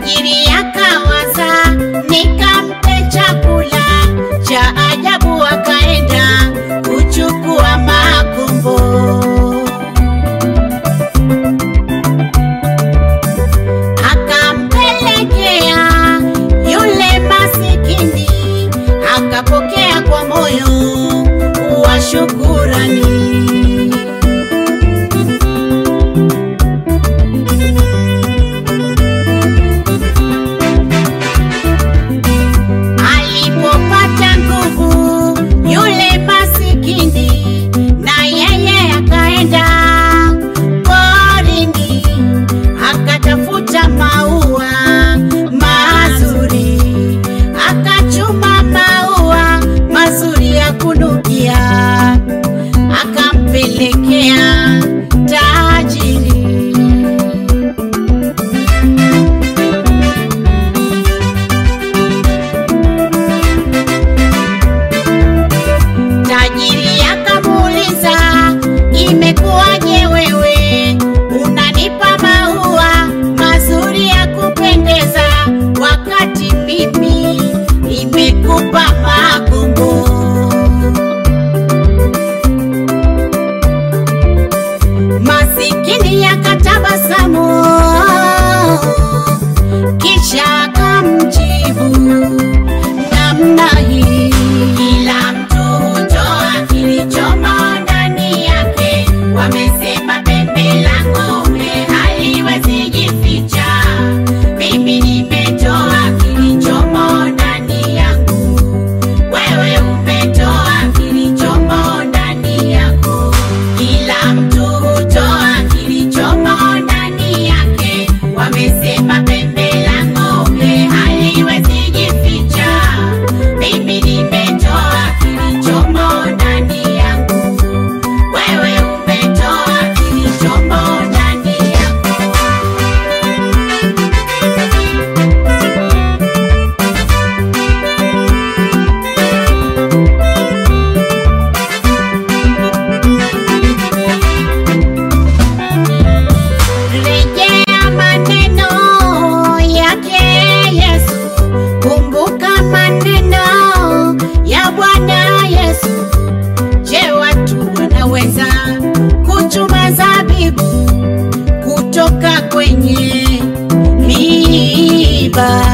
Tajiri akawaza nikampe chakula cha ajabu, akaenda kuchukua makombo. Akampelekea yule masikini, akapokea kwa moyo wa shukurani. Alipopata nguvu yule masikini, na yeye akaenda porini akatafuta maua mazuri, akachuma maua mazuri ya kunukia, akampelekea tajiri. Tajiri akamuuliza, imekuwaje wewe unanipa maua mazuri ya kupendeza, wakati mimi nimekupa makombo? Masikini akatabasamu, kisha akamjibu namna hii: kila mtu hutoa kilichomo ndani yake, wamesema pembe la ng'ombe haliwezi jificha. Mimi nimetoa kilichomo ndani yangu, wewe umetoa kilichomo ndani yako. Kila mtu hutoa kilichomo ndani yake, wamesema pembe la ng'ombe haliwezi jificha. Mimi nimetoa kilichomo ndani yangu, wewe umetoa kilichomo ndani yako. Rejea maneno yake Yesu, kumbuka maneno ya Bwana Yesu. Je, watu wanaweza kuchuma zabibu kutoka kwenye miiba?